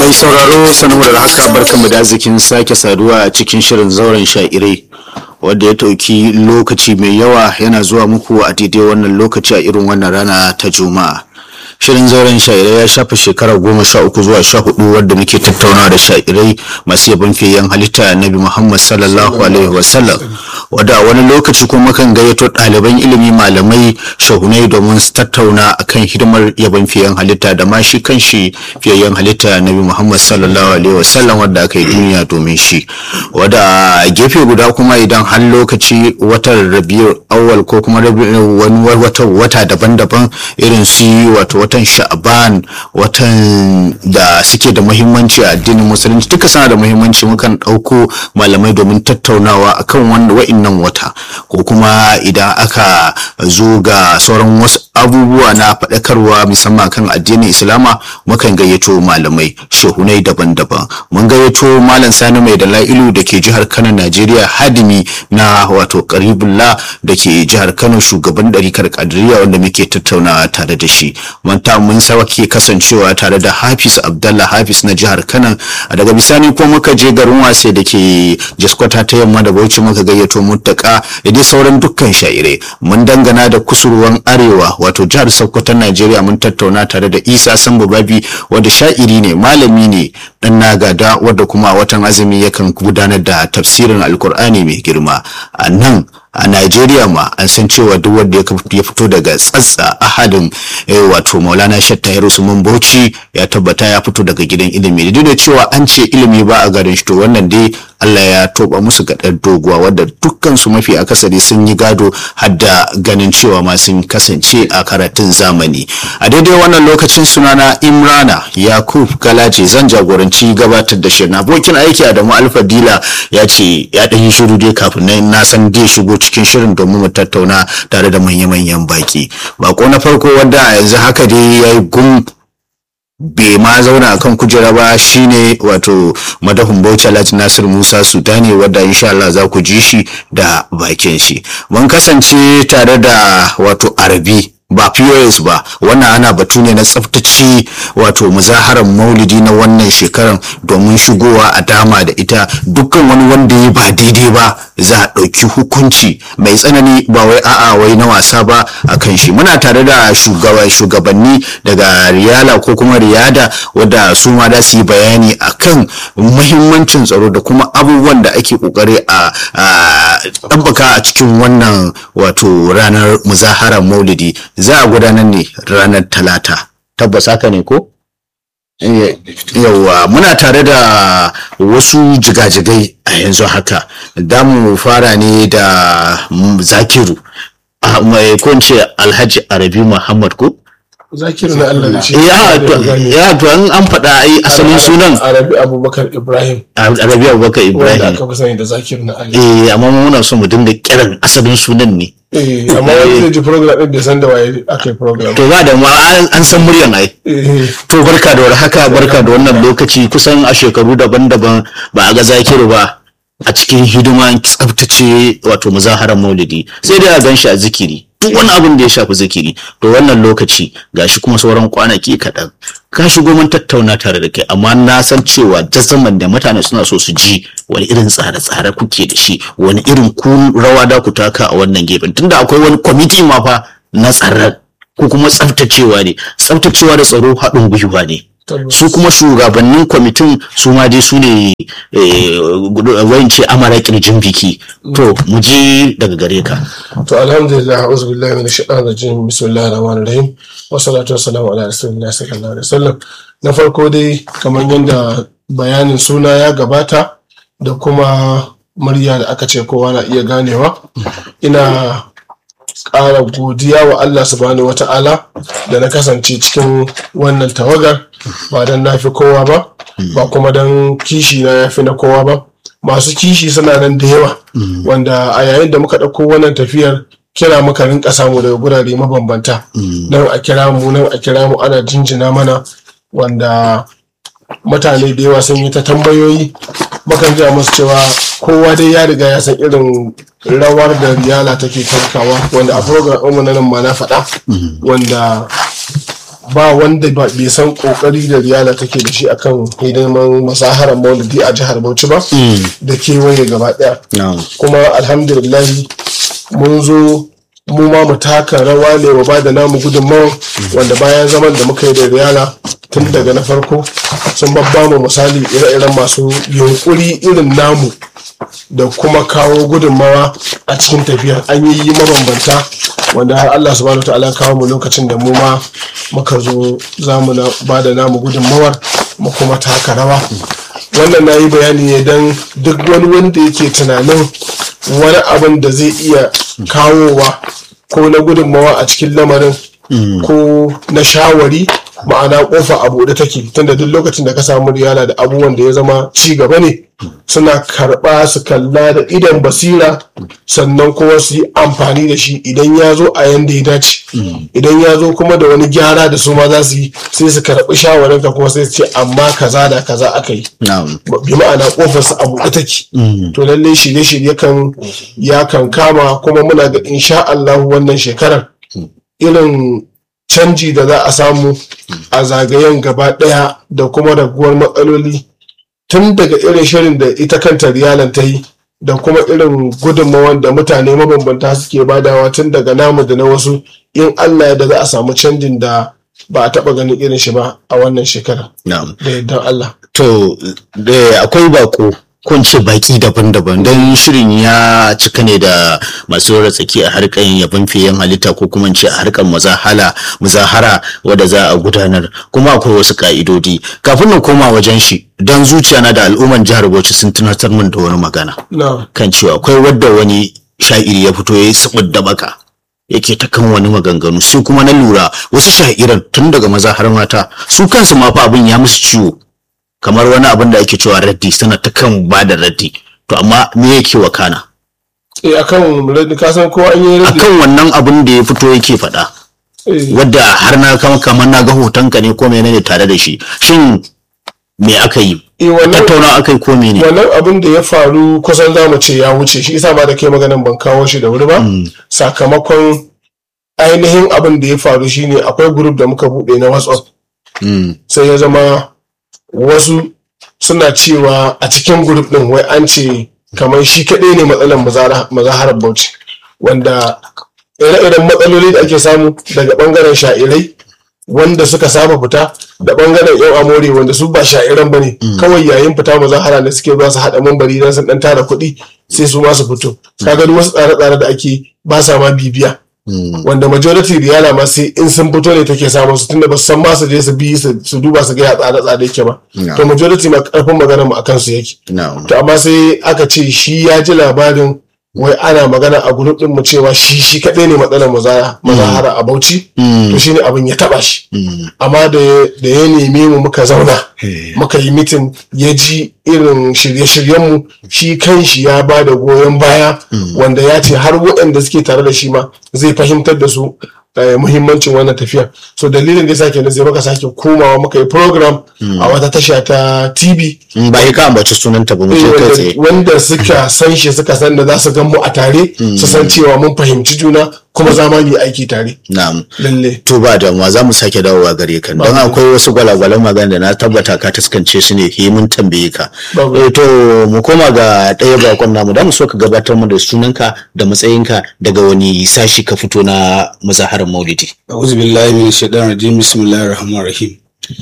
Mai sauraro sanar da haka barkanmu da arzikin sake saduwa a cikin shirin zauren sha'irai wadda ya ɗauki lokaci mai yawa yana zuwa muku a daidai wannan lokaci a irin wannan rana ta juma'a. Shirin zauren sha'irai ya shafa shekara goma sha uku zuwa sha hudu wadda muke tattaunawa da sha'irai masu yabon fiyayyen halitta Nabi Muhammad sallallahu alaihi wasallam wadda a wani lokaci kuma mukan gayyato ɗaliban ilimi malamai shahunai domin su tattauna akan hidimar yabon fiyayyen halitta da ma shi kan shi fiyayyen halitta Nabi Muhammad sallallahu alaihi wasallam wadda aka yi duniya domin shi wadda a gefe guda kuma idan har lokaci watan rabiul awwal ko kuma wani wata wata daban-daban irin su wato watan sha'ban watan da suke da muhimmanci a addinin musulunci duka suna da muhimmanci mukan ɗauko malamai domin tattaunawa akan wanda wa'innan wata ko kuma idan aka zo ga sauran wasu abubuwa na faɗakarwa musamman kan addinin islama mukan gayyato malamai shehunai daban-daban mun gayyato malam sani mai da la'ilu da ke jihar kano najeriya hadimi na wato karibullah da ke jihar kano shugaban ɗarikar kadiriya wanda muke tattaunawa tare da shi manta mun ke kasancewa tare da hafiz abdallah hafiz na jihar kano daga bisani ko muka je garin wase da ke jaskwata ta yamma da bauchi muka gayyato muttaka da dai sauran dukkan shaire mun dangana da kusurwan arewa wato jihar sokoto najeriya mun tattauna tare da isa sambu babi wanda sha'iri ne malami ne dan nagada wadda kuma a watan azumi yakan gudanar da tafsirin alkur'ani mai girma a nan a Najeriya ma an san cewa duk wanda ya fito daga tsatsa ahadin wato Maulana Shatta Usman Bauchi ya tabbata ya fito daga gidan ilimi duk da cewa an ce ilimi ba a garin shi to wannan dai Allah ya toba musu gadar doguwa wadda dukkan su mafi akasari sun yi gado har da ganin cewa ma sun kasance a karatun zamani a daidai wannan lokacin sunana Imrana Yakub Galaje zan jagoranci gabatar da shirin abokin aiki Adamu Alfa Dila ya ce ya ɗan yi shiru dai kafin nan na san zai shigo cikin shirin domin mu tattauna tare da manya-manyan baki bako na farko wanda yanzu haka dai ya yi gum bai ma zauna a kan kujera ba shine wato madahun bauchi alhaji nasir musa sudani wadda insha Allah za ku ji shi da bakin shi mun kasance tare da wato arabi ba POS ba wannan ana batu ne na tsaftace wato muzaharar maulidi na wannan shekaran domin shigowa a dama da ita dukkan wani wanda ya ba daidai ba za a ɗauki hukunci mai tsanani ba wai a'a wai na wasa ba a kan shi muna tare da shugabanni daga riyala ko kuma riyada wadda su ma da su yi bayani akan muhimmancin tsaro da kuma abubuwan da ake kokari a ɗabbaka a cikin wannan wato ranar muzaharar maulidi za a gudanar ne ranar talata tabbas haka ne ko yauwa muna tare da wasu jigajigai a yanzu haka da mu fara ne da zakiru mai kunce alhaji arabi muhammad ko zakiru na Allah da shi ya to an an faɗa ai asalin sunan arabi abubakar ibrahim arabi abubakar wanda ibrahim aka fi sani da zakiru na Allah eh amma muna so mu dinga kiran asalin sunan ne eh amma wani zai ji program din bai san da waye aka yi program to ba da ma an an san muryan ai eh To barka da warhaka barka da wannan lokaci kusan a shekaru daban-daban ba a ga zakiru ba a cikin hidima tsabtace wato muzaharar maulidi sai dai a gan shi a zikiri duk wani abin da ya shafi zikiri to wannan lokaci gashi kuma sauran kwanaki kaɗan ka shigo mun tattauna tare da kai amma na san cewa jazaman da mutane suna so su ji wani irin tsare-tsare kuke da shi wani irin ku rawa da ku taka a wannan gefen tunda akwai wani kwamiti ma fa na tsaron ko kuma tsaftacewa ne tsaftacewa da tsaro haɗin gwiwa ne tabbas su kuma shugabannin kwamitin su ma dai su ne wayance amara kirjin biki to mu je daga gare ka to alhamdulillah a'udhu billahi minash shaitanir rajim bismillahir rahmanir rahim wa salatu wassalamu ala rasulillahi sallallahu alaihi wasallam na farko dai kamar yadda bayanin suna ya gabata da kuma murya da aka ce kowa na iya ganewa ina ƙara godiya wa Allah subhanahu wa ta'ala da na kasance cikin wannan tawagar ba don na fi kowa ba ba kuma don kishi na ya fi na kowa ba masu kishi suna nan da yawa wanda a yayin da muka ɗauko wannan tafiyar kira muka rinka samu daga gurare mabambanta nan a kira mu nan a kira mu ana jinjina mana wanda mutane da yawa sun yi ta tambayoyi mukan ji musu cewa kowa dai ya riga ya san irin rawar da riyala take takawa wanda a program ɗinmu na nan ma na faɗa wanda ba wanda ba- bai san kokari da riyala take da shi akan hidiman masaharar maulidi a jihar bauchi ba da kewaye gaba daya na'am kuma alhamdulillahi mun zo mu ma mu taka rawa ne wa ba da namu gudunmawa wanda bayan zaman da muka yi da riyala tun daga na farko sun babba mu misali ire-iren masu yunkuri irin namu da kuma kawo gudunmawa a cikin tafiya an yi mabambanta wanda har Allah subhanahu ta'ala kawo mu lokacin da mu ma muka zo za mu ba da namu gudunmawar mu kuma taka rawa wannan na yi bayani ne don duk wani wanda yake tunanin wani abin da zai iya kawowa ko na gudunmawa a cikin lamarin ko na shawari ma'ana kofa a buɗe take tunda duk lokacin da ka samu riyala da abubuwan da ya zama ci gaba ne suna karɓa su kalla da idan basira sannan kuma su yi amfani da shi idan ya zo a yanda ya dace idan ya zo kuma da wani gyara da su ma za su yi sai su karɓi shawarinka kuma sai su ce amma kaza da kaza aka yi na'am bi ma'ana kofar su a buɗe take to lallai shirye-shirye kan ya kan kama kuma muna ga insha Allah wannan shekarar irin canji da za a samu a zagayen gaba ɗaya da kuma raguwar matsaloli tun daga irin shirin da ita kanta riyalan ta yi da kuma irin gudunmawan da mutane mabambanta suke badawa tun daga namu da na wasu in Allah ya da za a samu canjin da ba a taɓa ganin irin shi ba a wannan shekara na'am da yardan Allah. To, da akwai bako ko in ce baki daban-daban don shirin ya cika ne da masu rura tsaki a harkar yabon fiyen halitta ko kuma in ce a harkar mazahala muzahara wadda za a gudanar kuma akwai wasu ka'idodi kafin na koma wajen shi don zuciya na da al'umman jihar Bauchi sun tunatar min da wani magana Na. kan cewa akwai wadda wani sha'iri ya fito ya yi sabud da baka yake ta kan wani maganganu sai kuma na lura wasu sha'iran tun daga maza har mata su kansu ma fa abin ya musu ciwo kamar wani abin da ake cewa raddi suna ta kan ba da raddi to amma me yake wakana Eh akan radi ka san ko an yi radi. akan wannan abin da ya fito yake faɗa Eh, wadda har na kama kamar na ga hotonka ne ko menene tare da shi shin me aka yi eh, wannan tattauna aka yi ko mene wannan abin da ya faru kusan za mu ce ya wuce shi isa ba da kai maganan ban kawo shi da wuri ba sakamakon ainihin abin da ya faru shine akwai group da muka buɗe na WhatsApp Mm, sai ya zama wasu suna cewa a cikin group din wai an ce kamar shi kaɗai ne matsalar mazara- mazaharar Bauchi wanda ire-iren matsaloli da ake samu daga ɓangaren sha'irai wanda suka saba fita da ɓangaren yan amore wanda su ba sha'iran ba ne kawai yayin fita mazahara da suke zuwa su haɗa mambari don su ɗan tara kuɗi sai su ma su fito kaga duk wasu tsare-tsare da ake ba sa ma bibiya mm, wanda majority riyala ma sai in sun fito ne take samun su tunda ba su san ma su je su bi su su duba su ga ya tsare tsare yake ba No. to majority ma karfin magana mu akan su yake no. to amma sai aka ce shi ya ji labarin wai ana magana a group din mu cewa shi shi kadai ne matsalar maza mazahara a Bauchi to shine abin ya taba shi Mm, amma da da ya neme mu muka zauna eh, muka yi mitin ya ji irin shirye-shiryenmu shi kanshi ya ba da goyon baya wanda ya ce har waɗanda suke tare da shi ma zai fahimtar da su eh, muhimmancin wannan tafiya so dalilin da ya sake sai muka sake komawa muka yi program a wata tasha ta tv mm, ba yi ka ambaci sunanta ba mu eh, je kai wanda- tsaye wanda suka san shi suka san da za su gan mu a tare su san cewa mun fahimci juna kuma za mu yi aiki tare na'am lalle To ba damuwa za mu sake dawowa gare ka don akwai wasu gwalagwalan magana da na tabbata ka taskance su ne he mun tambaye ka. Babu. Eh, to mu koma ga ɗaya bakon namu da mu so ka gabatar mu da sunanka da matsayinka daga wani sashi ka fito na muzaharar maulidi. A'udhu billahi min shaitan rajim bismillahir rahmanir rahim.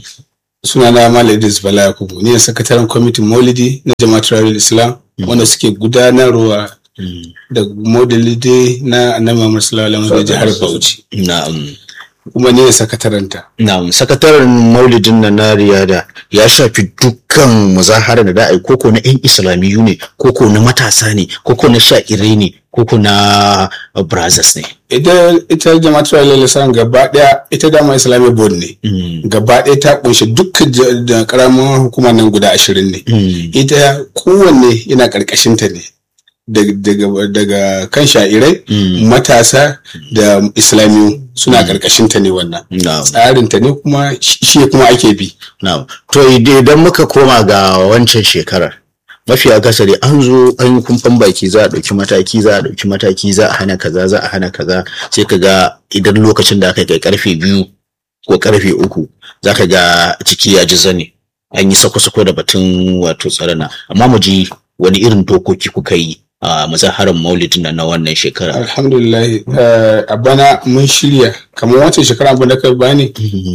Sunana Malam Idris Bala Yakubu ni ne sakataren kwamitin Maulidi na Jama'atul Rarul Islam wanda suke gudanarwa da Maulidi na Annabi Muhammad sallallahu alaihi wasallam jihar Bauchi. Na'am. Kuma ni ne sakatarenta. Na'am, sakataren maulidin na na riyada ya shafi dukkan muzaharar da da'ai koko na 'yan islamiyu ne, koko na matasa ne, koko na sha'irai ne, koko na uh, brothers ne. Ita ita Jama'atul Rarul Islam gaba daya ita dama Islamic board ne. Mm. Gaba daya ta kunshi dukkan ja- da karamin hukumar nan guda ashirin ne. Mm. ita kowanne yana ƙarƙashinta ne daga, daga, daga kan sha'irai Mm. matasa da islamiyu suna ƙarƙashinta ne wannan Na'am. tsarinta ne kuma shi shi kuma ake bi Na'am. To ide- idan muka koma ga wancan shekarar mafi akasari an zo an yi kumfan baki za a ɗauki mataki za a ɗauki mataki za a hana kaza za a hana kaza sai ka ga idan lokacin da aka kai karfe biyu ko karfe uku zaka ga ciki ya ji zane an yi sako-sako da batun wato tsarana amma mu ji wani irin dokoki kuka yi a mazaharar maulidin nan na wannan shekara alhamdulillah eh, a bana mun shirya kamar wancan shekara abin da ka bani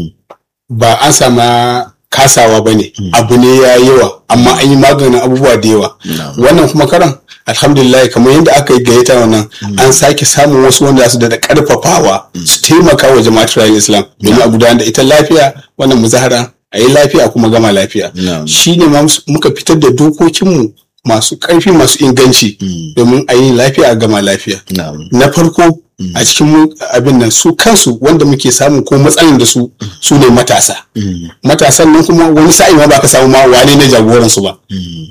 ba an sama kasawa ba ne abu ne ya yi yawa amma an yi maganin abubuwa da yawa Na'am. wannan kuma karan alhamdulillah kamar yadda aka yi gayyata wannan an sake samun wasu wanda za su da karfafawa su taimaka wa jama'atul rayuwar islam domin a gudanar da ita lafiya wannan muzahara a yi lafiya kuma gama lafiya Na'am. shi ne ma muka fitar da dokokinmu masu ƙarfi masu inganci domin a yi lafiya a gama lafiya Na'am. na farko a cikin mu- abin nan su kansu wanda muke samu ko matsalan da su su ne matasa matasan nan kuma wani sa'i ma baka samu ma wane ne jagoran su ba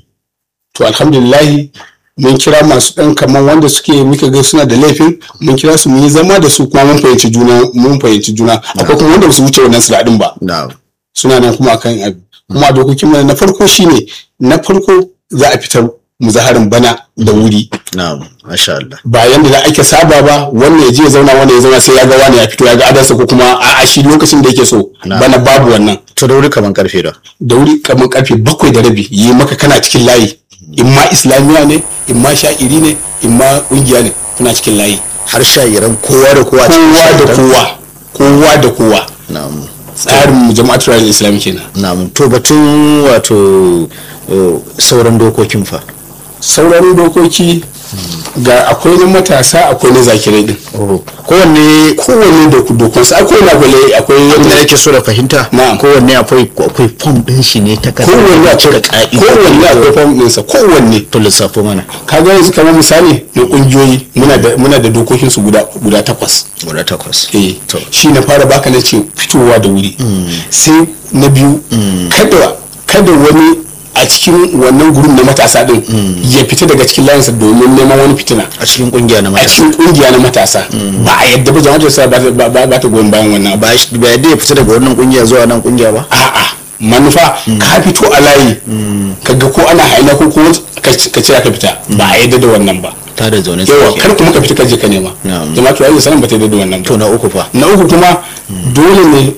to alhamdulillahi mun kira masu ɗan kamar wanda suke muka ga suna da laifin mun kira su mun yi zama da su kuma mun fahimci juna mun fahimci juna akwai kuma wanda ba su wuce wannan siladin ba Na'am. suna nan kuma akan abu kuma dokokin mu na farko shine na farko za a fitar muzaharin bana da wuri Na'am. Masha Allah. ba yanda da ake saba ba wannan ya je ya zauna wannan ya zauna sai ya ga wani ya fito ya ga adarsa ko kuma a shi lokacin da yake so Na. bana babu wannan To da wuri kaman karfe da. da wuri kamar karfe bakwai da rabi yi maka kana cikin layi in ma islamiya ne in ma sha'iri ne in ma kungiya ne kuna cikin layi Har sha'iran kowa da kowa cikin kowa da sha'iran. kowa kowa da kowa Na'am. tsarin jama'atul rayuwar islam kenan Na'am. To batun wato uh, sauran dokokin fa. sauran dokoki ga akwai na matasa akwai na zakirai din Kowanne kowanne da dokonsa akwai na gwale akwai abin da yadda nake so da fahimta Na'am. kowanne akwai akwai fom din shi ne ta kasa kowanne cire akwai ka'ida kowanne akwai fam ɗinsa kowanne to lissafo mana kaga yanzu kamar misali na kungiyoyi muna da muna da dokokin su guda guda takwas guda takwas eh To. shi na fara baka na ce fitowa da wuri sai na biyu kada kada wani a cikin wannan gurin na matasa din ya fita daga cikin layinsa domin neman wani fitina a cikin kungiya na a mata cikin kungiya na matasa ba a yadda ba jama'ar sa ba ta- ba ba ta goyon bayan wannan ba ba shi ba yadda ya fita daga wannan kungiya zuwa nan kungiya ba a'a manufa ka fito a layi kaga ko ana haina ko ko ka ka cira ka fita ba a yadda da wannan ba ta da zaune yawa tsakiya kar kuma ka fita ka je ka nema Na'am. jama'a to ayyuka sanan ba ta yadda da wannan ba to na uku fa na uku kuma dole ne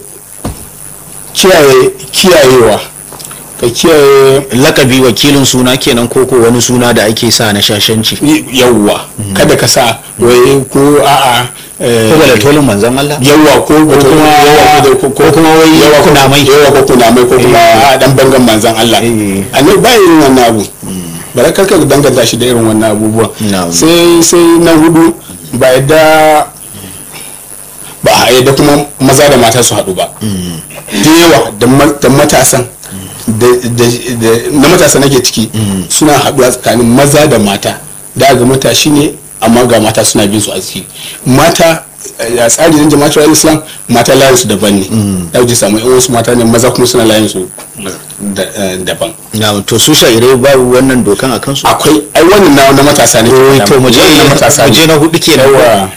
kiyaye kiyayewa ka kiyaye lakabi wakilin suna kenan ko ko wani suna da ake sa na shashanci yawwa kada ka sa wai ko a'a eh, ko bala tolin manzon Allah yawa ko ko kuma yawa ko ko kuma wai yawa ko kunamai. yawa ko kunamai ko kuma a dan bangan manzan Allah Eh. annabi ba irin wannan abu bara kar ka danganta shi da irin wannan abubuwa Na'am. sai sai na hudu ba yadda ba a yadda kuma maza da mata su haɗu ba da yawa da ma- da matasan da da- da- na matasa nake ciki suna haɗuwa tsakanin maza da mata da ga matashi ne amma ga mata suna bin su a ciki mata eh, a tsari na jama'atar islam mata layin su daban ne da ji samu yan wasu mata ne maza kuma suna layin su da- eh, daban na to su sha'irai babu wannan dokan a kansu akwai ai wannan na na matasa ne to mu je Wannan na matasa mu ne je na hudu kenan yawa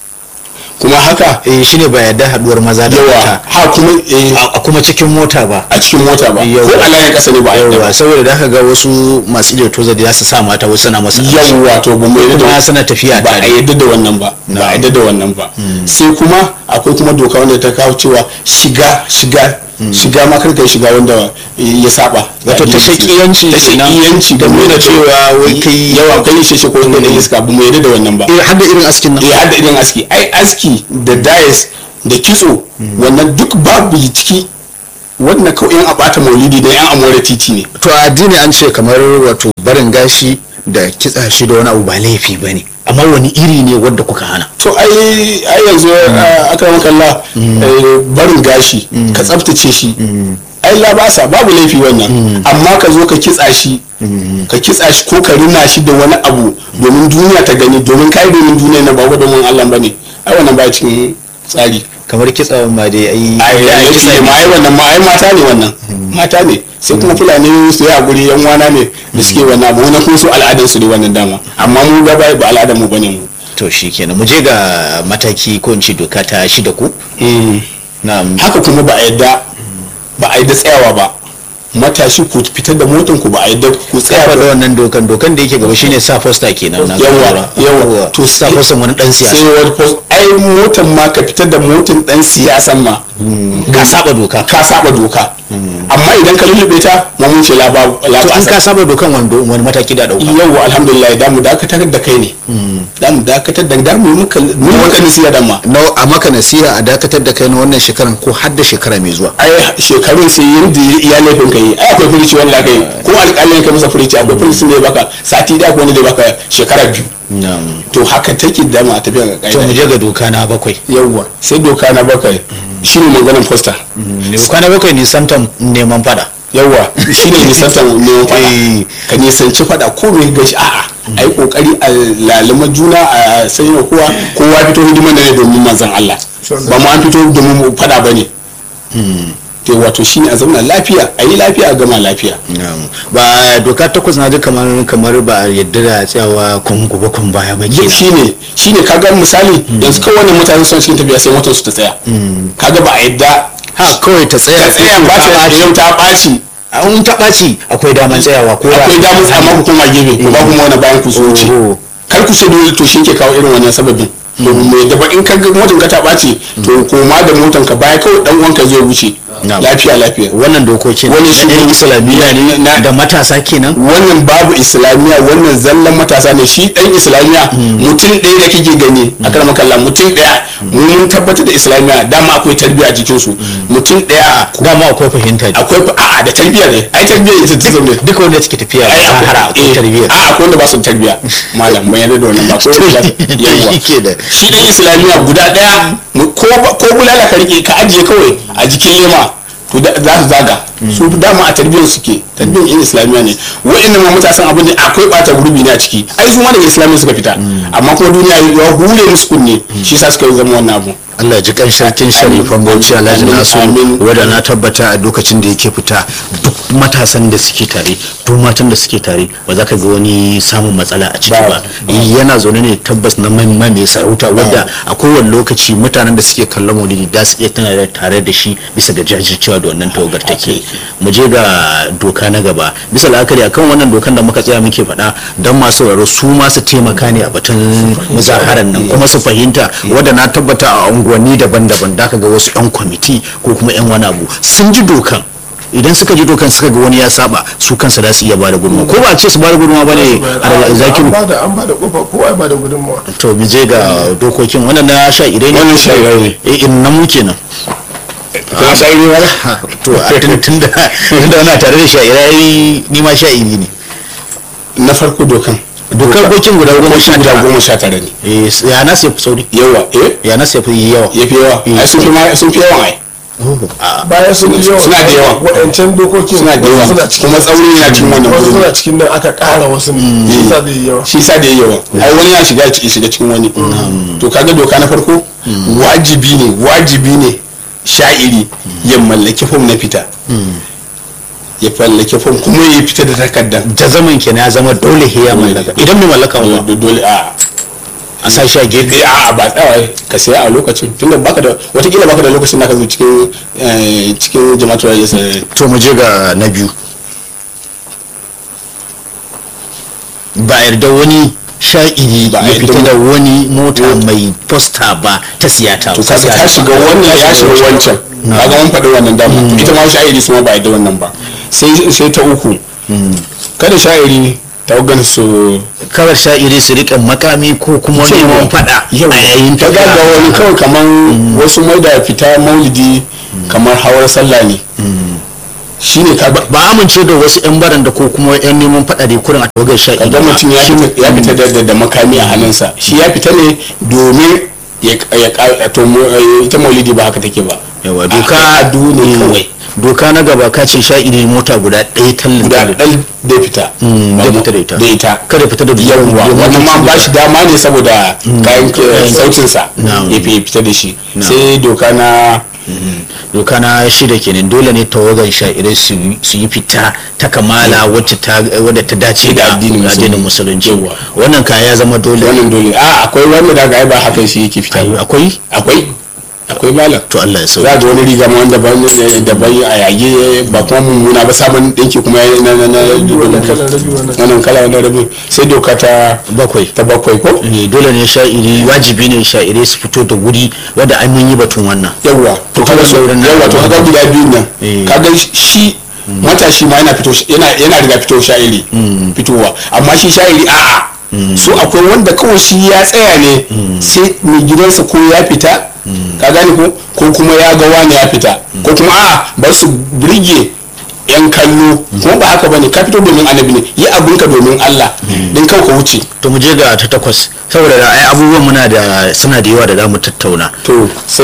kuma haka eh shine ba yadda haduwar maza da yawa mata ha kuma eh, a a kuma cikin mota ba a cikin mota ba Yawa. ko a layin kasa ne ba a yadda yawa ba saboda da aka ga wasu masu iya toza da za su sa mata wasu na masa yawwa to ba mu yadda kuma da suna tafiya ba a tare yadda da wannan ba ba a yadda da wannan ba sai kuma akwai kuma doka wanda ta kawo cewa shiga shiga shiga ma kar kai shiga wanda ya saba Wato ta shakiyanci ta kenan. shakiyanci Da nuna cewa wai kai- yawa kai shi ko wanda da iska ba mu yadda da wannan ba eh har da irin askin nan eh har da irin aski ai aski da dais da kitso wannan duk babu ciki wannan kawai yan abata maulidi da yan amore titi ne to a addini an ce kamar wato barin gashi da kitsa shi da wani abu ba laifi ba ne amma wani iri ne wanda kuka hana to ai ai yanzu a akram kallah eh, barin gashi ka tsaftace shi ai labasa babu laifi wannan amma ka zo ka kitsa shi ka kitsa shi ko ka rina shi da wani abu domin duniya ta gani domin kai domin duniya na ba domin Allah bane ai wannan ba cikin tsari kamar kitsa ma dai ai ai ai kitsa ma ai wannan ma ai mata ne wannan mata ne sai kuma fulani su yi a guri yan wana ne da suke wannan abu wannan kuma su al'adar su ne wannan dama amma mu ga ba al'adar mu bane mu to shikenan mu je ga mataki ko in ce doka ta shida ku na haka kuma ba a yadda ba a yadda tsayawa ba matashi ku fitar da motan ku ba a yadda ku tsaya tsaya da ba wannan dokan dokan da yake gaba shine sa fosta kenan na yawa lura. yawa to sa fosta wani dan sai siyasa wani post ai ai motan ma ka fitar da motan dan siyasan ma ka saba doka ka saba doka amma idan ka lullube ta ma mun ce la ba la to ta an ka saba dokan wando wani mataki da dauka yau alhamdulillah da mu dakatar da kai ne da mu dakatar da da mu muka mu muka nasiya da ma na a maka nasiha a dakatar da kai na wannan shekaran ko har da shekara mai zuwa ai shekarun sai yanda ya laifin ka yi ai akwai furici wanda ka yi ko alƙalin ka masa furici akwai furici da ya baka sati da akwai wanda da ya baka shekara biyu to haka take da mu a tafiya ga to mu ƙa'ida je ga doka na bakwai yawwa sai doka na bakwai shine maganin posta doka na bakwai nisantan neman fada yawwa shine nisantar neman fada Eh. ka nisanci fada ko mai gashi a'a a yi kokari a lalima juna a sanya kowa kowa fito hidiman da ne domin manzan Allah ba mu an fito domin mu fada ba ne to wato shine a zauna lafiya a yi lafiya a gama lafiya ba doka takwas na ji kamar kamar ba a yadda da tsayawa kun gobe kun baya ba duk kenan shine shine kaga misali yanzu kawai wannan mutane sun cikin tafiya sai motar su ta tsaya kaga ba a yadda ha kawai ta tsaya ta tsaya ba ta yau ta ɓaci an ta ɓaci akwai daman tsayawa ko da- akwai damar amma ku koma gefe ku ba kuma wani bayan ku su wuce Oh. kar ku ce dole to shi ke kawo irin wannan sababin to mai da in ka ga motar ka ta ɓaci to koma da motar ka baya kawai dan uwanka zai wuce Na'am. lafiya lafiya wannan dokokin Wani shi na ne- yan islamiyya ne na- da matasa kenan wannan babu islamiya wannan zallan matasa ne shi dan islamiya mutum ɗaya da kake gani a karamar kalla mutum ɗaya mu mun tabbatar da islamiya dama akwai tarbiyya a jikin su mutum ɗaya dama akwai fahimta akwai a'a da tarbiyya ne ai tarbiyya ita ta zaune duka wanda suke tafiya ai a hara akwai eh, tarbiyya a akwai wanda ba su da tarbiyya malam ban yarda da wannan ba ko yawwa shi ke da shi dan islamiya guda daya mu- ko ba- ko bulala ka rike ka ajiye kawai a jikin lema to da- za su zaga su dama a tarbiyyar suke tarbiyyar yan islamiya ne wa'annan ma matasan abin da akwai bata gurbi ne a ciki ai su ma daga islamiya suka fita amma kuma duniya ya hure musu kunne shi yasa suka yi zama wannan abu Allah ji kan sarkin sharifan bauchi Alhaji Amin, Nasu amin. wadda na tabbata a lokacin da yake fita duk matasan da suke tare duk matan da suke tare ba za ka ga wani samun matsala a ciki ba yana zaune ne tabbas na mai mai sarauta wadda a kowane lokaci mutanen da suke kallon maulidi da su iya tana da tare da shi bisa ga jajircewa da wannan tawagar take mu je ga doka na gaba bisa la'akari akan wannan dokan da muka tsaya muke faɗa don masu sauraro su ma su taimaka ne a batun muzaharar nan kuma su fahimta wadda na tabbata a unguwanni daban-daban da ka ga wasu 'yan kwamiti ko kuma 'yan wani abu sun ji dokan idan suka ji dokan suka ga wani ya saba su kansa za su iya bada gudunmawa ko ba a ce su bada gudunmawa ba ne a zakiru an bada an bada kofa kowa ya bada gudunmawa to mu je ga dokokin wannan na sha idai ne Wannan sha idai ne. eh in nan muke nan kuma sai ne wala Ha, to a tun tun da tun da wana tare da sha idai ni ma sha iri ne na farko dokan dokar dokin guda goma sha guda tara goma sha tara ne eh ya na sai sauri yawa eh ya na sai fi yawa ya fi yawa ai sun fi ma- sun fi yawan ai bayan sun yi yawa Suna da yawa. waɗancan dokokin suna da yawa wasu suna cikin kuma tsauri yana cikin wannan wasu gurin suna cikin nan aka ƙara wasu ne shi sa zai yi yawa shi sa da yawa ai wani ya shiga ya shiga cikin wani to kaga doka na farko wajibi ne wajibi ne sha'iri ya mallaki fom na fita ya mallaki fom kuma ya fita da takardar ta zaman kenan ya zama dole ya mallaka idan bai mallaka ba dole dole a a sa shi a gefe a ba tsawa ka saya a lokacin tunda baka da watakila baka da lokacin da ka zo cikin eh, cikin jama'atul rayis to mu je ga na biyu ba a yarda wani sha'iri Ba a ya yarda fita mu- da wani mota mai posta ba ta siyata to kaga ta shiga wannan ya shiga wancan kaga mun faɗi wannan dama ita ma sha'iri su ma ba da wannan ba sai sai ta uku kada sha'iri tawagan su kawar sha'iri su rika makami ko kuma neman fada a yayin ta ga ga wani kawai kaman wasu mai da fita maulidi kamar hawar sallah ne shine ka ba ba amince da wasu yan baranda ko kuma yan neman fada da kurin a tawagar sha'iri kaga ba. mutum ya fita ya fita da- da da makami a hannunsa shi ya fita ne domin ya ya ka- to mu- eh, ita maulidi ba haka take ba yawa A- doka adu ne Mm. kawai doka na gaba ka ce sha'iri mota guda ɗaya tallin guda tallin. ɗan da fita Mm, Ba da mu- fita da ita. da ita kada fita da yawwa wannan ma ba shi dama ne saboda kayan Kayan sautinsa Na'am. ya fi fita da shi Na'am. sai doka na doka na shida kenan dole ne tawagar sha'irai su yi- su yi fita ta kamala wacce ta wadda ta dace Da da addinin addinin musulunci. musulunci wannan kaya ya zama dole wannan dole a akwai wanda daga ai ba haka shi yake fita ba. akwai akwai akwai malam to Allah ya za sauya ga wani riga ma wanda ban daban a yage ba kuma mummuna ba sabon ɗinki kuma ya- na na na wannan kalan rabi wannan wannan kala wannan rabin sai doka ta bakwai ta bakwai ko Eh, dole ne sha'iri wajibi ne sha'ire su fito da wuri wanda an mun yi batun wannan yawwa to kaga so sauran na- yawwa to kaga guda biyun nan Eh. kaga shi matashi ma yana fito yana yana riga fito sha'iri fitowa amma shi sha'iri a'a so akwai wanda kawai shi ya tsaya ne sai mai gidansa ko ya fita ka gane ko ko kuma ya ga wani ya fita ko kuma a'a ba su burge yan kallo kuma ba haka bane ka fito domin annabi ne yi abinka domin Allah din kawai ka wuce to mu je ga ta takwas saboda da ai abubuwan muna da suna da yawa da za mu tattauna to sai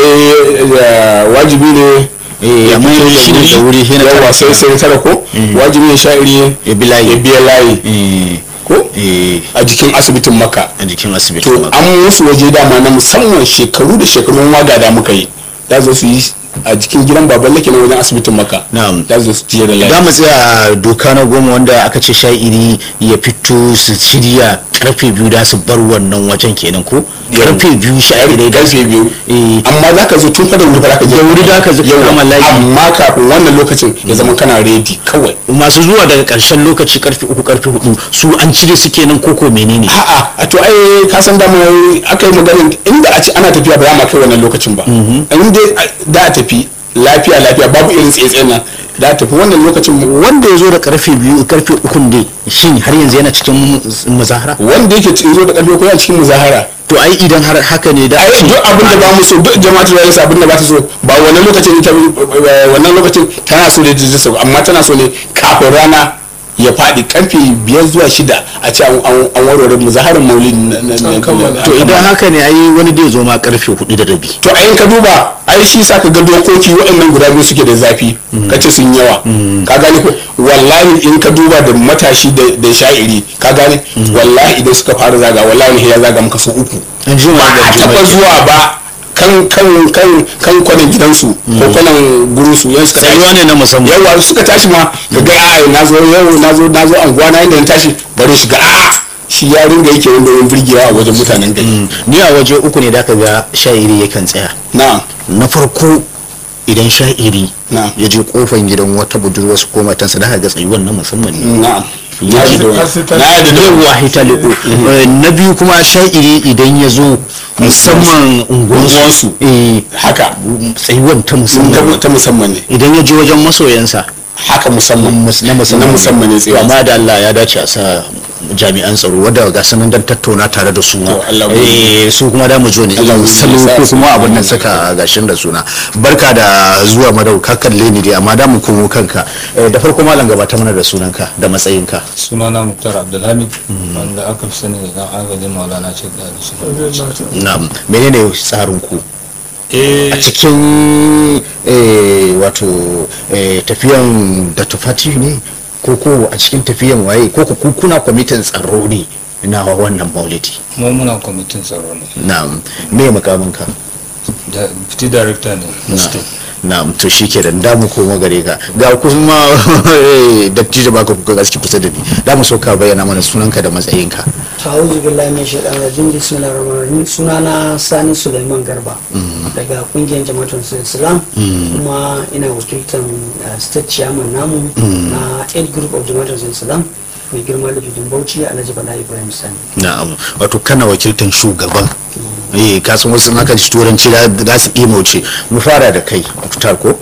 eh, wajibi ne Eh, ya amma fito da shiri da wuri, shi na yawa tara sai sai tara ko wajibi ne sha'iri Ya bi layi. ya biya layi Eh, ko eh, a jikin asibitin makka a jikin asibiti to ma. an musu waje dama na musamman shekaru da shekarun waga da muka yi da zo su yi a jikin gidan baban lake na wajen asibitin makka Na'am. da zo su jiya da za layi mu tsaya a doka na goma wanda aka ce sha'iri ya fito su shirya karfe biyu da su bar wannan wajen kenan ko karfe biyu sha'irai da su karfe biyu Eh. amma za ka zo tun fada wuri ba za ka je Da wuri za ka zo ka Yawa. kama layi. amma kafin wannan lokacin ya zama kana redi kawai masu zuwa daga karshen lokaci karfe uku karfe hudu su an cire su kenan koko menene a'a a to ai ka san dama aka yi maganin inda a ce ana tafiya ba za ma kai wannan lokacin ba in dai da a tafi lafiya lafiya babu irin tsaye nan da a tafi wannan lokacin wanda ya zo da karfe biyu karfe uku ne shin har yanzu yana cikin muzahara wanda yake zo da karfe ko yana cikin muzahara to ai idan har haka ne da ai duk abin da ba mu so duk jama'atu da yasa abin da ba ta so ba wannan lokacin ita wannan lokacin tana so da ta so amma tana so ne kafin rana ya faɗi karfe biyar zuwa shida a ce an an warware muzaharin maulidi na- na- na- An kammala. to idan haka ne ai wani da zo ma karfe hudu da rabi to a in ka duba ai shi sa ka ga dokoki waɗannan guda biyu suke da zafi ka ce sun yawa ka gane ko wallahi in ka duba da matashi da da sha'iri ka gane wallahi idan suka fara zaga wallahi ya zaga maka su uku an ji ba a taɓa zuwa ba kan kan kan kan kwanan gidansu ko kwanan gurinsu yan suka Tsayuwa ne na musamman. yawa suka tashi ma ka ga a na zo yau na zo na zo anguwa na inda na tashi bari shiga a shi ya ringa yake wanda wani birgewa a wajen mutanen gari ni a waje uku ne da ka ga sha'iri yakan tsaya na'am na farko idan sha'iri Na'am. ya je kofan gidan wata budurwa su ko matansa da ga tsayuwan na musamman ne na'am na Har ji da har sai ta- wani. na ji da wani. yawa hitaliku na biyu kuma sha'iri idan ya zo musamman unguwansu Unguwansu. eh, haka tsayuwan ta musamman ta musamman ne idan ya je wajen masoyansa haka musamman mus- na musamman na musamman ne tsayuwa. amma da Allah ya dace a sa jami'an tsaro wadda ga sanan dan tattauna tare da su To, Allah mu- eh su kuma da mu jo ne Allah mu salo sa ko su- kuma abin nan saka gashin da suna barka da zuwa madau ka kalle ni dai amma da mu komo kanka Eh, da farko malam gabata mana da sunanka da matsayinka sunana muktar abdulhamid wanda aka fi sani da dan agajin maulana ce da su na'am menene tsarin ku eh a cikin eh, wato eh, tafiyan da tufati ne ko ko a cikin tafiyan waye ko ko ku kuna kwamitin tsaro ne na wannan maulidi mu muna kwamitin tsaro ne na'am me makaminka da fiti director ne na state na'am to shi ke da damu koma gare ka ga kuma eh, dattijo baka kuka gaske kusa da ni da mu so ka bayyana mana sunanka da matsayinka ta'awuzu billahi min shaitan rajim bismillahir rahmanir rahim sunana sani suleiman garba daga kungiyar jama'atul islam kuma ina wakiltar uh, state chairman namu na aid group of jama'atul islam mai girma da jujun bauchi alhaji bala ibrahim sani na'am wato kana wakiltan shugaban eh ka san wasu haka shi turanci da za su ɗimauce mu fara da kai fitar ko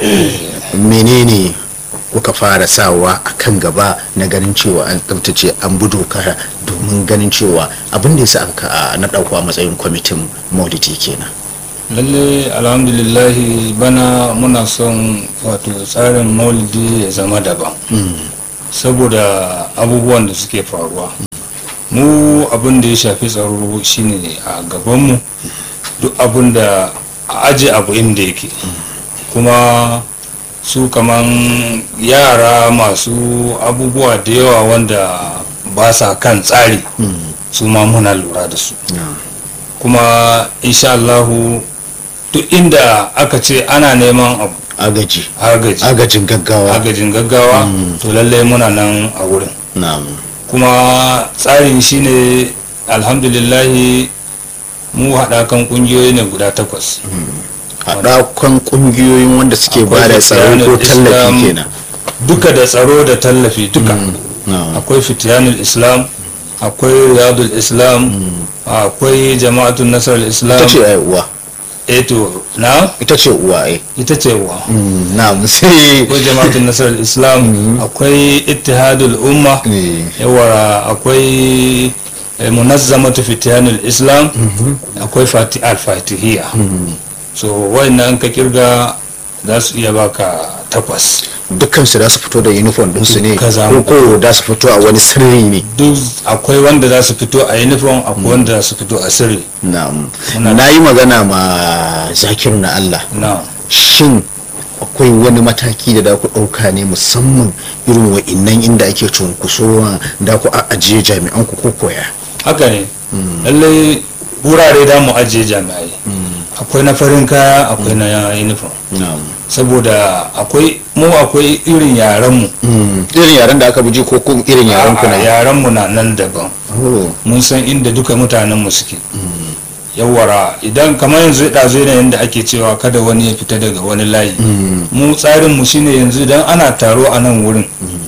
menene kuka fara sawa a kan gaba na ganin cewa an tsabtace an bi doka domin ganin cewa abin da ya sa aka na ɗauko a matsayin kwamitin maulidi kenan lalle alhamdulillahi bana muna son wato tsarin maulidi ya zama daban saboda abubuwan da suke faruwa mu abin da ya shafi tsaro shine a gabanmu duk abin da a aje abu inda yake kuma su kaman yara masu abubuwa da yawa wanda ba sa kan tsari su ma muna lura da su kuma insha Allahu duk inda aka ce ana neman abu agaji agaji agajin gaggawa agajin gaggawa to lallai muna nan a wurin na'am kuma tsarin shine alhamdulillahi mu haɗakan ƙungiyoyi ne guda takwas haɗakon ƙungiyoyin wanda suke ba da tsaro ko tallafi kenan duka da tsaro da tallafi duka na'am. akwai fitiyanul islam akwai riyadul islam akwai jama'atun nasarar islam ita ce ai uwa eto na ita ce uwa ai ita ce wa Mm, na'am sai akwai jama'atun nasarar islam akwai ittihadul umma Eh. yawa akwai eh, munazzamatu fitiyanul islam akwai fati al-fatihiyya so wayannan ka kirga za su iya baka takwas dukkan su da su fito da uniform din su ne Duka za ko mu- ko da su fito a wani sirri ne duk akwai wanda za su fito a uniform akwai wanda za su fito a sirri na'am Muna- na yi magana ma zakiru na Allah na shin akwai wani mataki da da ku ɗauka ne musamman irin wa'innan inda ake cunkusowa da ku a ajiye jami'an ku ko koya haka ne lallai wurare da mu ajiye jami'ai akwai na farin kaya akwai na uniform saboda akwai mu akwai irin yaran mu irin yaren da aka buji ko kuma irin yaren ku na yaran mu na nan daban Oh, mun san inda duka mutanen mu suke yawara idan kamar yanzu ɗazu yanayin da ake cewa kada wani ya fita daga wani layi mu tsarin mu shine yanzu idan ana taro a nan wurin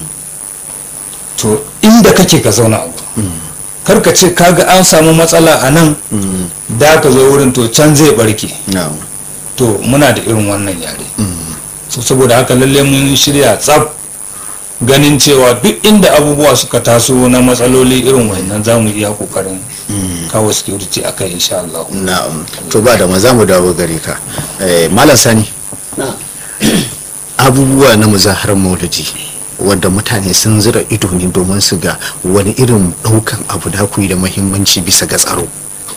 to inda kake ka zauna a gurin kar ka ce kaga an samu matsala a nan da ka zo wurin to can zai barke na'am. to muna da irin wannan yare so saboda haka lalle mun shirya tsaf ganin cewa duk inda abubuwa suka taso na matsaloli irin wannan za mu iya kokarin kawo security a kai insha Allah na'am to ba da maza mu dawo gare ka Eh, malam sani na abubuwa na muzaharar maulidi wanda mutane sun zira ido ne domin su ga wani irin daukan abu da ku yi da mahimmanci bisa ga tsaro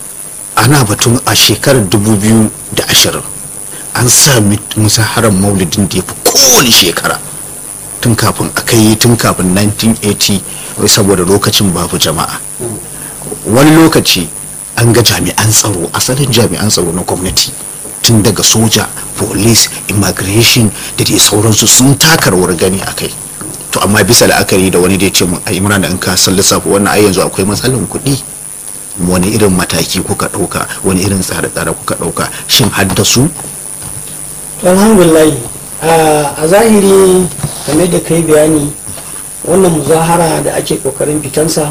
ana batun a shekarar 2020 an sa mit- muzaharar maulidin da ya fi kowane shekara tun kafin a kai tun kafin 1980 wai saboda lokacin babu jama'a wani lokaci an ga jami'an tsaro asalin jami'an tsaro na gwamnati tun daga soja police immigration da dai sauransu sun taka rawar gani a kai to amma bisa la'akari da wani da ya ce mun ai imran da in ka san lissafi wannan ai yanzu akwai matsalan kuɗi wani irin mataki kuka ɗauka wani irin tsare-tsare kuka ɗauka shin haddasu to alhamdulillah a a zahiri game da kai bayani wannan muzahara da ake kokarin fitansa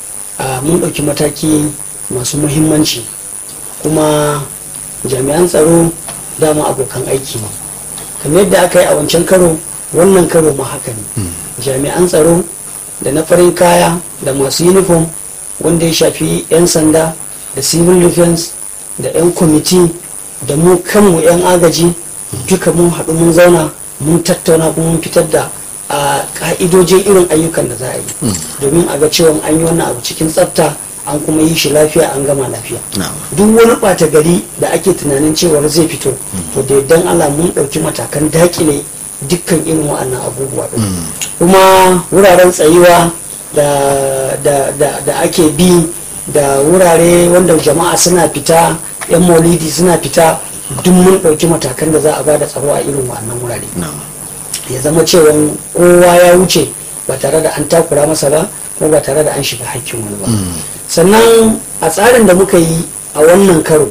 a mun ɗauki mataki masu muhimmanci kuma jami'an tsaro dama abokan aiki ne kamar yadda aka yi a wancan karo wannan karo ma haka ne jami'an tsaro da na farin kaya da masu uniform wanda ya shafi 'yan sanda da civil defense da 'yan kwamiti da mu kanmu 'yan agaji duka mun haɗu mun zauna mun tattauna kuma mun fitar da a ka'idojin irin ayyukan da za a yi domin a ga cewa an yi wannan abu cikin tsafta an kuma yi shi lafiya an gama lafiya na'am duk wani ɓata gari da ake tunanin cewar zai fito to da yardan Allah mun ɗauki matakan dakile dukkan irin wa'annan abubuwa ɗin kuma wuraren tsayuwa da, da, da, da ake bi da wurare wanda jama'a suna fita yan maulidi suna fita duk mun ɗauki matakan da za a ba da tsaro a irin wa'annan wurare na'am ya zama cewa kowa ya wuce ba tare da an takura masa ba ko ba tare da an shiga hakkin wani ba sannan a tsarin da muka yi a wannan karo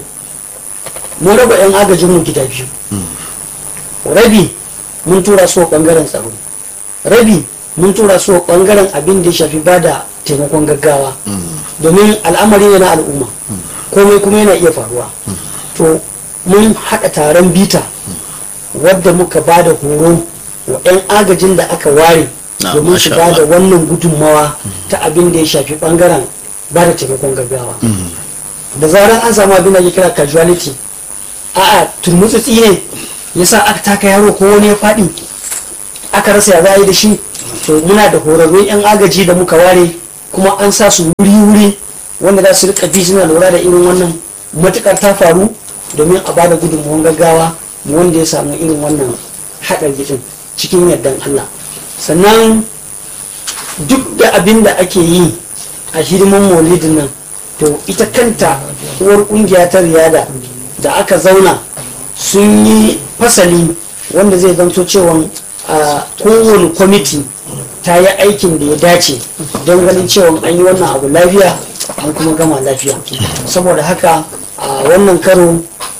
mun raba 'yan agajinmu gida biyu rabi mun tura su bangaren tsaro rabi mun tura su bangaren abin da ya shafi ba da taimakon gaggawa domin al'amari ne na al'umma komai kuma yana iya faruwa to mun haɗa taron bita wadda muka ba da horo wa 'yan agajin da aka ware Na, domin su masha ba da Allah. wannan gudunmawa ta abin da ya shafi bangaren ba da taimakon gaggawa da zarar an samu abin da ya kira casualty a'a turmutsutsi ne yasa aka taka yaro ko wani ya faɗi aka rasa ya za a yi da shi to muna da horarrun 'yan agaji da muka ware kuma an sa su wuri-wuri wanda za su rika bi suna lura da irin wannan matukar ta faru domin a bada gudunmuwan gaggawa mu wanda ya samu irin wannan haɗari din cikin yardan Allah sannan duk da abin da ake yi a hidiman maulidin nan to ita kanta uwar kungiya ta riyada da aka zauna sun yi fasali wanda zai zanto cewa a kowane kwamiti ta yi aikin da ya dace don ganin cewa an yi wannan abu lafiya an kuma gama lafiya saboda haka a wannan karo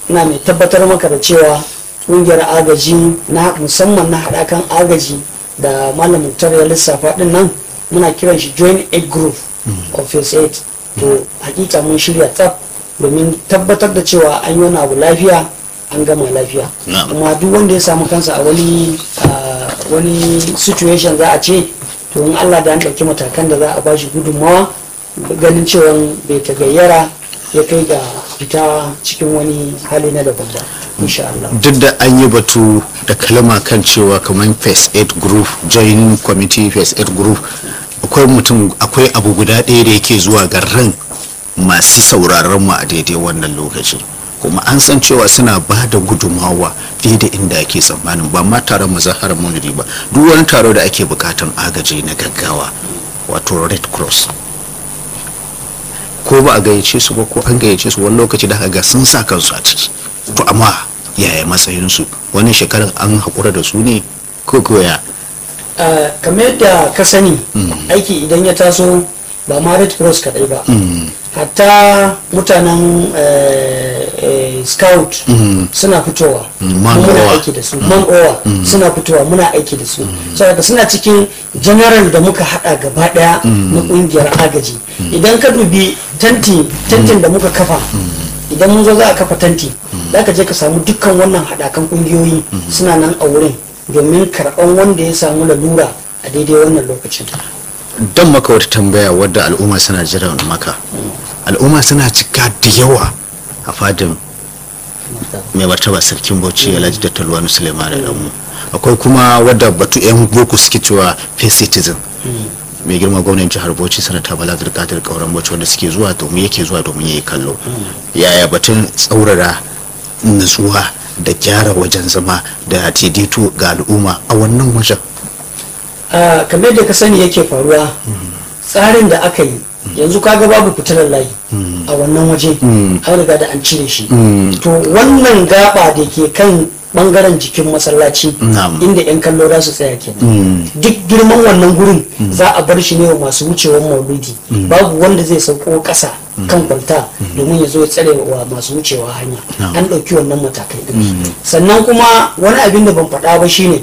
ina mai tabbatar maka da cewa ƙungiyar agaji na musamman na haɗakan agaji da malam muktar ya lissafa ɗin nan muna kiran shi joint aid group of first aid to hakika mun shirya tsaf domin tabbatar da cewa an yi wani abu lafiya an gama lafiya Na'am. kuma duk wanda ya samu kansa a wani a wani situation za a ce to in Allah da an ɗauki matakan da za a bashi gudunmawa ganin cewa bai ta gayyara ya kai ga fita cikin wani hali na daban ba insha Allah duk da an yi batu da kalma kan cewa kamar first aid group join committee first aid group akwai mutum akwai abu guda ɗaya da yake zuwa ga ran masu sauraron mu a daidai wannan lokaci kuma an san cewa suna ba da gudumawa fiye da inda ake tsammanin ba ma taron mazaharar maulidi ba duk wani taro da ake bukatan agaji na gaggawa wato red cross ko ba a gayyace su ba ko an gayyace su wani lokaci da aka ga sun sa kansu a ciki to amma yaya matsayinsu wani shekarar an haƙura da su ne ko koya Uh, kamar yadda ka sani aiki idan ya taso ba ma red cross kadai ba hatta mutanen eh, eh, scout suna fitowa Man muna Owa. aiki da su man owa suna fitowa muna aiki da su saboda suna cikin general da muka hada gaba daya na kungiyar agaji idan ka dubi tanti tantin da muka kafa idan mun zo za a kafa tanti za ka je ka samu dukkan wannan haɗakan ƙungiyoyi suna nan a wurin domin karɓan wanda ya samu lalura a daidai wannan lokacin don maka wata tambaya wadda al'umma suna jiran maka al'umma suna cika da yawa a fadin mai martaba sarkin bauchi alhaji da talwani suleiman da damu akwai kuma wadda batu yan boko suke cewa face citizen mai girma gwamnan jihar bauchi sanata bala zirkatar kauran bauchi wanda suke zuwa domin yake zuwa domin ya yi kallo yaya batun tsaurara nutsuwa da gyara wajen zama da daidaito ga al'umma a wannan wajen a kamar da ka sani yake faruwa tsarin da aka yi yanzu kaga babu fitilar layi a wannan waje an riga da an cire shi to wannan gaba da ke kan bangaren jikin masallaci Na'am. inda 'yan kallo za su tsaya kenan duk girman wannan gurin za a bar shi ne wa masu wucewar maulidi babu wanda zai sauko ƙasa kan kwalta domin ya zo ya tsare wa masu wucewa hanya an ɗauki wannan matakai din sannan kuma wani abin da ban faɗa ba shine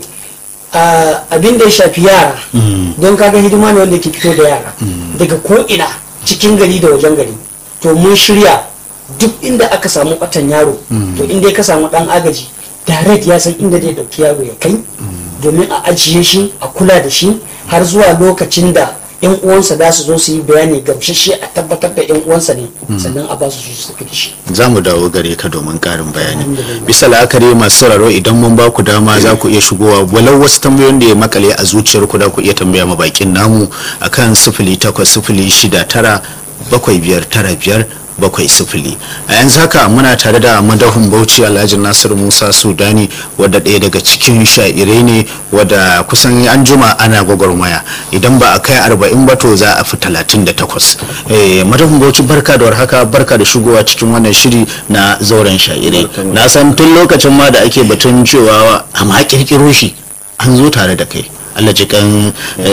a abin da ya shafi yara don kaga hidima ne wanda ke fito da yara daga ko'ina cikin gari da wajen gari to mun shirya duk inda aka samu batan yaro to inda ka samu dan agaji direct ya san inda zai dauki yaro ya kai domin a ajiye shi a kula da shi har zuwa lokacin da yan uwansa za su zo su yi bayani gamsashe a tabbatar da yan uwansa ne sannan a ba su su tafi da shi za mu dawo gare ka domin karin bayani bisa la'akari masu sauraro idan mun ba ku dama za ku iya shigowa walau wasu tambayoyin da ya makale a zuciyar ku da ku iya tambaya ma bakin namu akan sifili takwas sifili shida tara bakwai biyar tara biyar bakwai sifili a yanzu haka muna tare da madahun bauchi alhaji nasir musa sudani wadda ɗaya daga cikin sha'irai ne wadda kusan an juma ana gwagwarmaya idan ba a kai arba'in ba to za a fi talatin da takwas madahun bauchi barka da warhaka barka da shigowa cikin wannan shiri na zauren sha'irai na san tun lokacin ma da ake batun cewa a ma kirkiro shi an zo tare da kai Allah jikan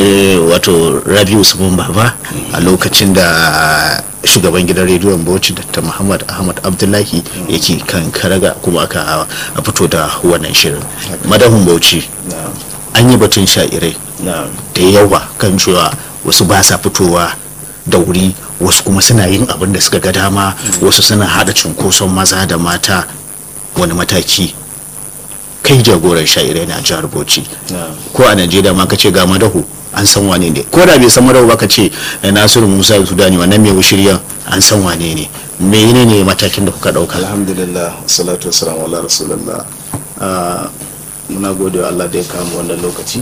wato Rabi Usman Baba a lokacin da shugaban gidan rediyon Bauchi Dr. Muhammad Ahmad Abdullahi yake kan karaga kuma aka a fito da wannan shirin. Madahun Bauchi an yi batun sha'irai da yawa kan cewa wasu ba sa fitowa da wuri wasu kuma suna yin abin da suka ga dama wasu suna hada cunkoson maza da mata wani mataki kai jagoran sha'irai na jihar bauchi ko a najeriya ma ka ce ga madahu an san wane ne ko da bai san madahu ba ka ce nasiru musa sudani wannan mai shirya an san wane ne mene ne matakin da kuka dauka alhamdulillah salatu wassalamu ala rasulullah Ah, muna gode wa allah da ya kama wannan lokaci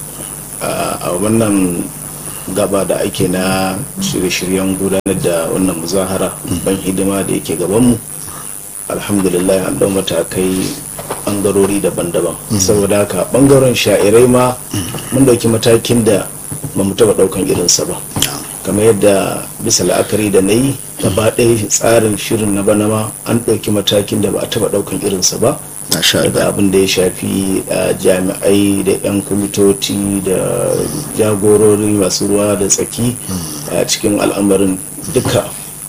Ah, a wannan gaba da ake na shirye-shiryen gudanar da wannan muzahara ban hidima da yake gabanmu alhamdulillah an dau matakai bangarori daban-daban saboda haka bangaren sha'irai ma mun dauki matakin da ba mu taba daukan irinsa ba kamar yadda bisa la'akari da na yi gaba ɗaya tsarin shirin na bana ma an ɗauki matakin da ba a taba daukan irinsa ba Masha daga Allah. abin da ya shafi uh, jami'ai da 'yan kwamitoci da jagorori masu ruwa da tsaki a cikin al'amarin duka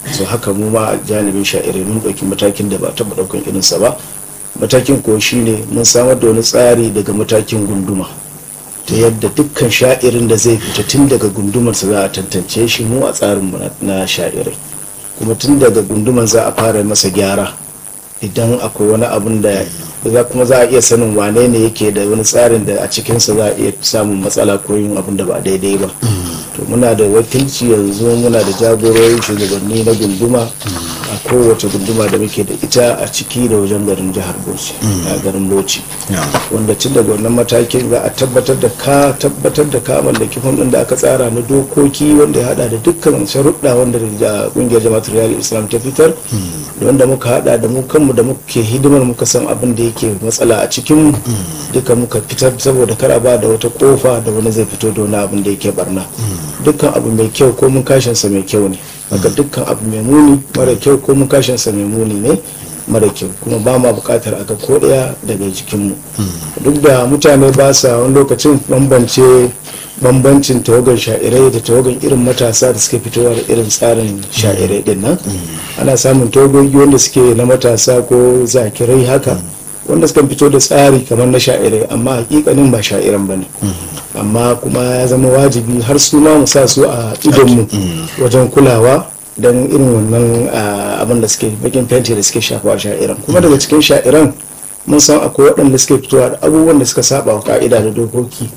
so haka mu ma a janibin sha'irai mun ɗauki matakin da ba taɓa ɗaukan irinsa ba matakin ko shine mun samar da wani tsari daga matakin gunduma ta yadda dukkan sha'irin da zai fita tun daga gundumarsa za a tantance shi mu a tsarinmu na sha'irai kuma tun daga gunduman za a fara masa gyara idan akwai wani abun da za kuma za a iya sanin wane ne yake da wani tsarin da a cikinsa za a iya samun matsala ko yin abun da ba daidai ba to muna da wakilci yanzu muna da jagororin shugabanni na gunduma a kowace gunduma da muke da ita a ciki da wajen garin jihar bauchi a garin bauchi wanda tun daga wannan matakin za a tabbatar da ka tabbatar da ka mallaki fam da aka tsara na dokoki wanda ya hada da dukkan sharuɗa wanda da kungiyar jama'atul riyal islam ta fitar da wanda muka hada da mu kanmu da muke hidimar muka san abin da yake matsala a cikin duka muka fitar saboda kar a ba da wata kofa da wani zai fito da wani abin da yake barna dukkan abu mai kyau ko mun kashinsa mai kyau ne haka dukkan abu mai muni mara kyau ko mun kashinsa mai muni ne mara kyau kuma ba ma bukatar aka ko daya daga jikinmu duk da mutane ba sa wani lokacin bambance bambancin tawagar sha'irai da tawagar irin matasa da suke fitowa da irin tsarin sha'irai din nan ana samun tawagogi wanda suke na matasa ko zakirai haka wanda suka fito da tsari kamar na sha'irai amma hakikanin ba sha'iran ba ne amma kuma ya zama wajibi har su ma mu sa su a idonmu wajen kulawa don irin wannan abin da suke bakin fenti da suke shafawa sha'iran kuma daga cikin sha'iran mun san akwai waɗanda suke fitowa da abubuwan da suka saba wa ka'ida da dokoki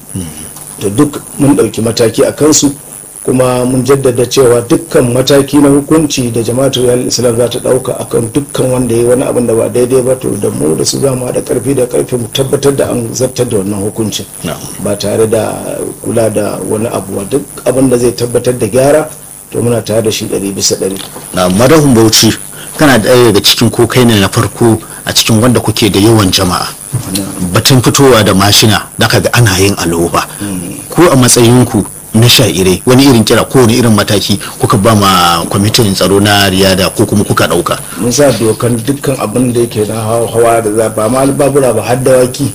da duk mun ɗauki mataki a kansu kuma mun jaddada cewa dukkan mataki na hukunci da jama'atul yal islam za ta ɗauka akan dukkan wanda ya yi wani abin da ba daidai ba to da mu da su za mu da karfi da karfi mu tabbatar da an zartar da wannan hukuncin ba tare da kula da wani abu duk abin da zai tabbatar da gyara to muna tare da shi ɗari bisa ɗari. na madahun bauchi kana ɗaya daga cikin ko kai ne na farko a cikin wanda kuke da yawan jama'a batun fitowa da mashina da ga ana yin aloba ko a matsayinku na sha'ire wani irin kira ko wani irin mataki kuka ba ma kwamitin tsaro na riyada ko kuma kuka ɗauka mun sa dokan dukkan abin da yake na hawa da za ba ma babura ba har dawaki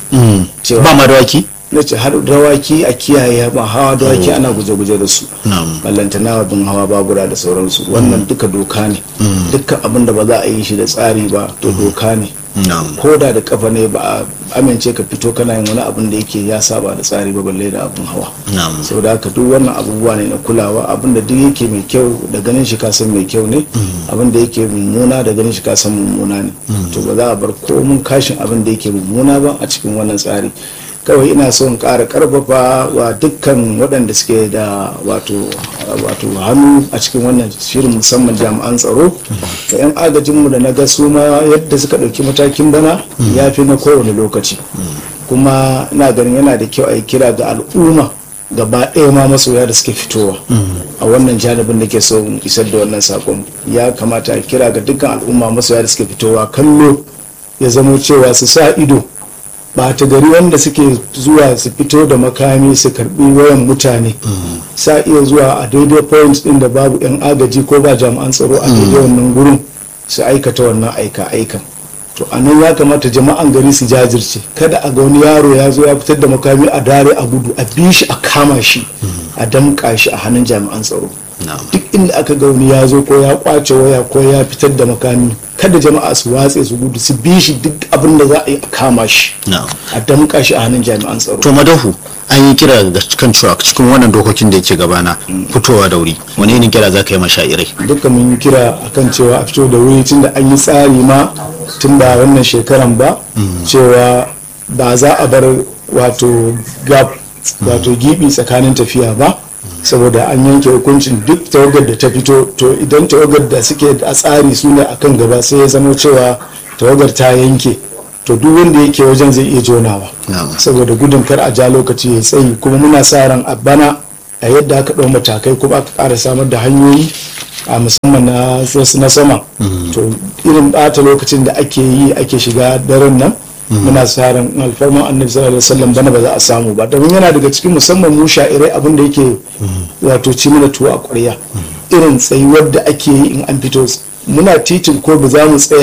ba ma dawaki na ce har dawaki a kiyaye ba hawa dawaki ana guje-guje da su ballantana bin hawa babura da sauransu wannan duka doka ne dukkan abin da ba za a yi shi da tsari ba to doka ne ko da da kafa ne ba a amince ka fito kana yin wani abin da yake ya saba da tsari ba balle da abin hawa sau da haka duk wannan abubuwa ne na kulawa abin da duk yake mai kyau da ganin shi kasan mai kyau ne abin da yake mummuna da ganin shi kasan mummuna ne to ba za a bar komun kashin abin da yake mummuna ba a cikin wannan tsari kawai ina son ƙara ƙarfafa wa dukkan waɗanda suke da wato hannu a cikin wannan shirin musamman jami'an tsaro da 'yan agajinmu da na ga su ma yadda suka ɗauki matakin bana ya fi na kowane lokaci kuma ina ganin yana da kyau a yi kira ga al'umma gaba ɗaya ma masoya da suke fitowa a wannan janibin da ke so isar da wannan sakon ya kamata a kira ga dukkan al'umma masoya da suke fitowa kallo ya zamo cewa su sa ido ba ta gari wanda suke zuwa su fito da makami su karbi wayan mutane sa iya zuwa a daidai point din da babu yan agaji ko ba jami'an tsaro a daidai wannan gurin su aikata wannan aika aikan to a nan ya kamata jama'an gari su jajirce kada a ga wani yaro ya zo ya fitar da makami a dare a gudu a bi shi a kama shi a damƙa shi a hannun jami'an tsaro duk inda aka ga wani ya zo ko ya kwace waya ko ya fitar da makami kada jama'a su watse su gudu su bi shi duk abin da za a yi a kama shi a damƙa shi a hannun jami'an tsaro to madahu an yi kira ga kan cewa cikin wannan dokokin da yake gabana fitowa da wuri wani irin kira za ka yi mashairai duka mun yi kira akan cewa a fito da wuri tun da an yi tsari ma tun da wannan shekaran ba cewa ba za a bar wato gap wato gibi tsakanin tafiya ba saboda an yanke hukuncin duk tawagar da ta fito to idan tawagar da suke a tsari su ne akan gaba sai ya zama cewa tawagar ta yanke to duk wanda yake wajen zai iya jonawa saboda gudun kar a ja lokaci ya tsayi kuma muna sa ran a bana a yadda aka ɗau matakai kuma aka ƙara samar da hanyoyi a musamman na sama to irin ɓata lokacin da ake yi ake shiga daren nan muna sa ran alfarman annabi sallallahu alaihi wasallam bana ba za a samu ba domin yana daga cikin musamman mu sha'irai abin da yake wato ci mana tuwo a ƙwarya irin tsayuwar da ake yi in an fito muna titin ko ba za mu tsaya